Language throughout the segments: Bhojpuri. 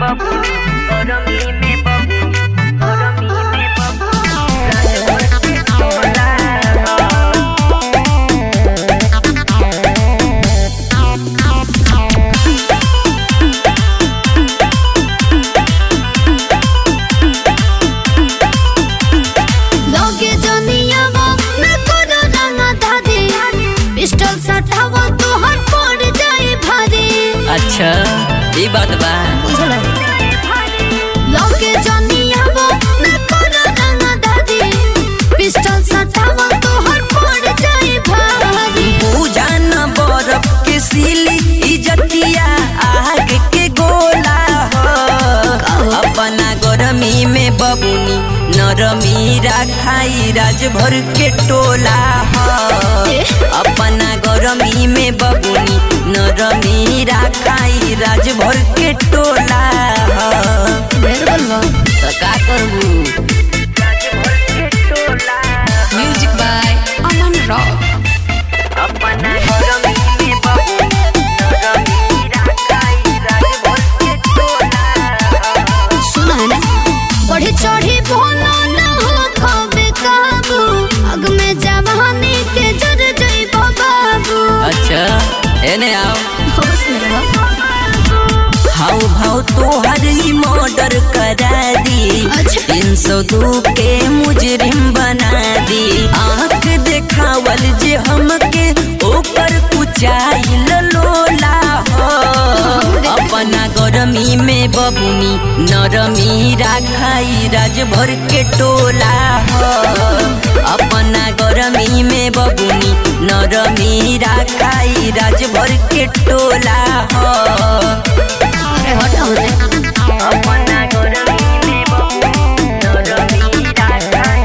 बबुनी गरमी में बबुनी गरमी में बबुनी राजभर के टोला लगे जनियावा मैं करो रंगा दादी पिस्टल सटावा तो हर पड़ जाए भारी अच्छा ई बात बा बुझला लगे जनियावा मैं करो रंगा दादी पिस्टल सटावा तो हर पड़ जाए भारी पूजन बरफ के सिली इजतिया आग के गोला हो अपना गरमी में बबुनी नरमी राखाई राजभर के टोला हो अपना गरमी में बबुनी नरमी राखाई राजभर के टोला हो ढेर बोलबो तो का करबू राजभर के टोला म्यूजिक बाय अमन रॉक अपना गरमी में बबुनी गरमी राखाई राजभर के टोला सुना है ना बढ़ी चढ़ी बोलो ना हो खबे काबू अग में जवानी के जर जइबो बाबू अच्छा एने आओ होश में रहो हाउ भाव तोहर ही मर्डर करा दी अच्छा। तीन सौ दो के मुजरिम बना दी आंख देखावल जे हमके ऊपर कुचाइल लोला हो अपना गरमी में बबुनी नरमी राखाई राजभर के टोला हो अपना गरमी में बबुनी नरमी राखाई राजभर के टोला हो अरे हटाओ रे अपना गरमी में बबुनी गरमी राखाई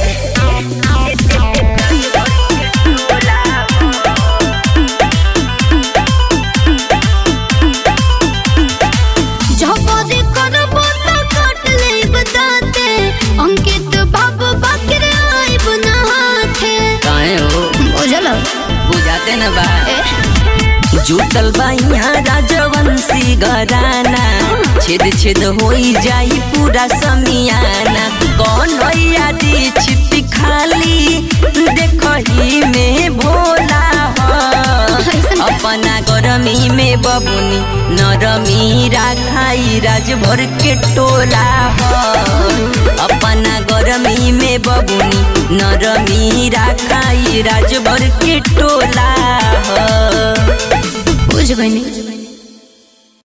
झपदी करबो त काट ले बताते अंकित बाबू बकरे आई बनाते काहे हो बुझल बुझाते न बा ए जुटल बा यहाँ राजवंशी घराना छेद छेद होई जाई पूरा समियाना कौन भैया दी छिपी खाली देखही में भोला हो अपना गरमी में बबुनी नरमी राखाई राजभर के टोला हो अपना गरमी में बबुनी नरमी राखाई राजभर के टोला हो बुझ गई